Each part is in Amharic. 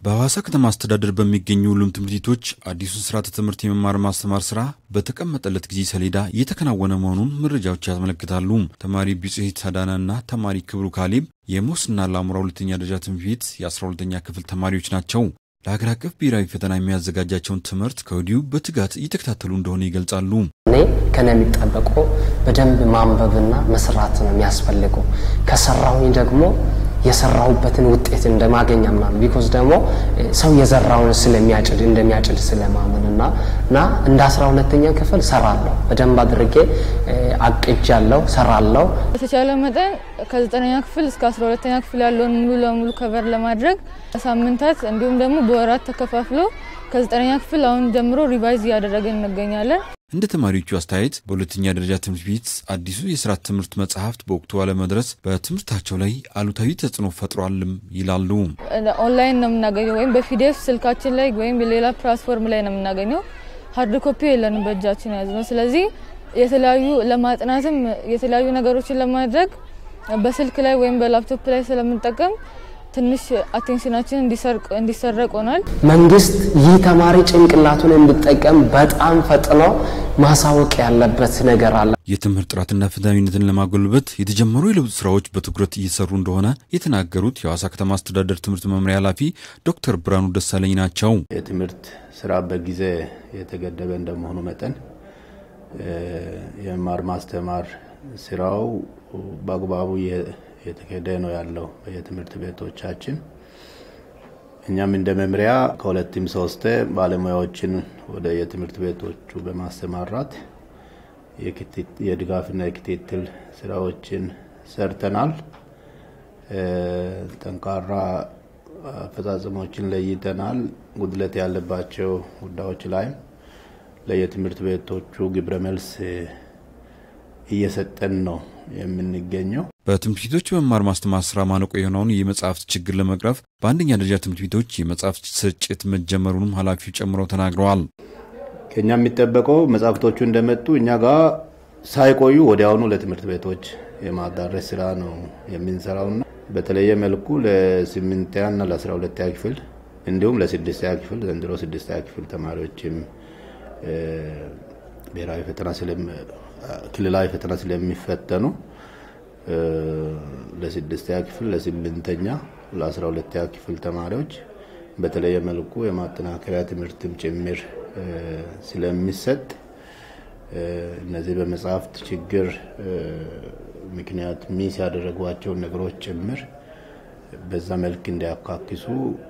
በሐዋሳ ከተማ አስተዳደር በሚገኙ ሁሉም ትምህርት ቤቶች አዲሱን ስርዓተ ትምህርት የመማር ማስተማር ስራ በተቀመጠለት ጊዜ ሰሌዳ እየተከናወነ መሆኑን መረጃዎች ያመለክታሉ። ተማሪ ቢጽሄት አዳናና ተማሪ ክብሩ ካሌብ የሞስና ለአሙራ ሁለተኛ ደረጃ ትምህርት ቤት የ12ኛ ክፍል ተማሪዎች ናቸው። ለሀገር አቀፍ ብሔራዊ ፈተና የሚያዘጋጃቸውን ትምህርት ከወዲሁ በትጋት እየተከታተሉ እንደሆነ ይገልጻሉ። እኔ ከነ የሚጠበቀው በደንብ ማንበብና መስራት ነው የሚያስፈልገው። ከሰራሁኝ ደግሞ የሰራሁበትን ውጤት እንደማገኝ አምናለሁ። ቢኮዝ ደግሞ ሰው የዘራውን ስለሚያጭድ እንደሚያጭድ ስለማምን እና እና እንደ አስራ ሁለተኛ ክፍል ሰራለሁ በደንብ አድርጌ አቅጃለሁ፣ ሰራለሁ። በተቻለ መጠን ከዘጠነኛ ክፍል እስከ አስራ ሁለተኛ ክፍል ያለውን ሙሉ ለሙሉ ከቨር ለማድረግ ሳምንታት እንዲሁም ደግሞ በወራት ተከፋፍሎ ከዘጠነኛ ክፍል አሁን ጀምሮ ሪቫይዝ እያደረግን እንገኛለን። እንደ ተማሪዎቹ አስተያየት በሁለተኛ ደረጃ ትምህርት ቤት አዲሱ የስርዓተ ትምህርት መጽሐፍት በወቅቱ አለመድረስ በትምህርታቸው ላይ አሉታዊ ተጽዕኖ ፈጥሯልም ይላሉ። ኦንላይን ነው የምናገኘው ወይም በፒዲኤፍ ስልካችን ላይ ወይም ሌላ ፕላትፎርም ላይ ነው የምናገኘው። ሀርድ ኮፒ የለንም በእጃችን ያዝ ነው። ስለዚህ የተለያዩ ለማጥናትም የተለያዩ ነገሮችን ለማድረግ በስልክ ላይ ወይም በላፕቶፕ ላይ ስለምንጠቀም ትንሽ አቴንሽናችን እንዲሰረቅ ሆኗል። መንግስት ይህ ተማሪ ጭንቅላቱን እንዲጠቀም በጣም ፈጥኖ ማሳወቅ ያለበት ነገር አለ። የትምህርት ጥራትና ፍትሐዊነትን ለማጎልበት የተጀመሩ የለውጥ ስራዎች በትኩረት እየሰሩ እንደሆነ የተናገሩት የሐዋሳ ከተማ አስተዳደር ትምህርት መምሪያ ኃላፊ ዶክተር ብርሃኑ ደሳለኝ ናቸው። የትምህርት ስራ በጊዜ የተገደበ እንደመሆኑ መጠን የመማር ማስተማር ስራው በአግባቡ የተካሄደ ነው ያለው የትምህርት ቤቶቻችን። እኛም እንደ መምሪያ ከሁለትም ሶስት ባለሙያዎችን ወደ የትምህርት ቤቶቹ በማሰማራት የድጋፍና የክትትል ስራዎችን ሰርተናል። ጠንካራ አፈጻጸሞችን ለይተናል። ጉድለት ያለባቸው ጉዳዮች ላይም ለየትምህርት ቤቶቹ ግብረ መልስ እየሰጠን ነው የምንገኘው። በትምህርት ቤቶች የመማር ማስተማር ስራ ማነቆ የሆነውን የመጽሐፍት ችግር ለመቅረፍ በአንደኛ ደረጃ ትምህርት ቤቶች የመጽሐፍት ስርጭት መጀመሩንም ኃላፊው ጨምረው ተናግረዋል። ከኛ የሚጠበቀው መጽሐፍቶቹ እንደመጡ እኛ ጋር ሳይቆዩ ወዲያውኑ ለትምህርት ቤቶች የማዳረስ ስራ ነው የምንሰራውና በተለየ መልኩ ለስምንተኛና ለአስራ ሁለተኛ ክፍል እንዲሁም ለስድስተኛ ክፍል ዘንድሮ ስድስተኛ ክፍል ተማሪዎችም ብሔራዊ ፈተና ክልላዊ ፈተና ስለሚፈተኑ ለስድስተኛ ክፍል፣ ለስምንተኛ፣ ለአስራ ሁለተኛ ክፍል ተማሪዎች በተለየ መልኩ የማጠናከሪያ ትምህርትም ጭምር ስለሚሰጥ እነዚህ በመጽሐፍት ችግር ምክንያት ሚስ ያደረጓቸውን ነገሮች ጭምር በዛ መልክ እንዲያካክሱ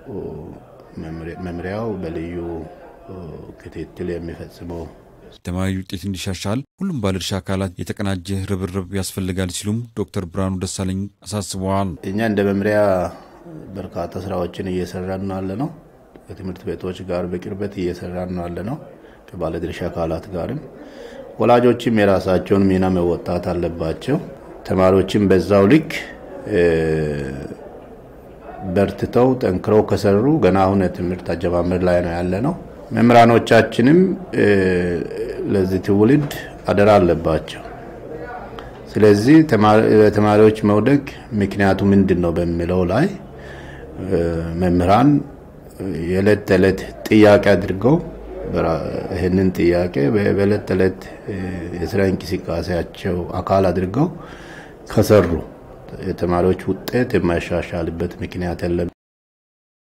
መምሪያው በልዩ ክትትል የሚፈጽመው ተማሪ ውጤት እንዲሻሻል ሁሉም ባለድርሻ አካላት የተቀናጀ ርብርብ ያስፈልጋል ሲሉም ዶክተር ብርሃኑ ደሳለኝ አሳስበዋል። እኛ እንደ መምሪያ በርካታ ስራዎችን እየሰራን ነው ያለ ነው። ከትምህርት ቤቶች ጋር በቅርበት እየሰራን ነው ያለ ነው። ከባለድርሻ አካላት ጋርም ወላጆችም የራሳቸውን ሚና መወጣት አለባቸው። ተማሪዎችም በዛው ልክ በርትተው ጠንክረው ከሰሩ ገና አሁን የትምህርት አጀማመር ላይ ነው ያለ ነው። መምህራኖቻችንም ለዚህ ትውልድ አደራ አለባቸው። ስለዚህ ተማሪዎች መውደቅ ምክንያቱ ምንድን ነው በሚለው ላይ መምህራን የዕለት ተዕለት ጥያቄ አድርገው ይህንን ጥያቄ በዕለት ተዕለት የስራ እንቅስቃሴያቸው አካል አድርገው ከሰሩ የተማሪዎች ውጤት የማይሻሻልበት ምክንያት የለም።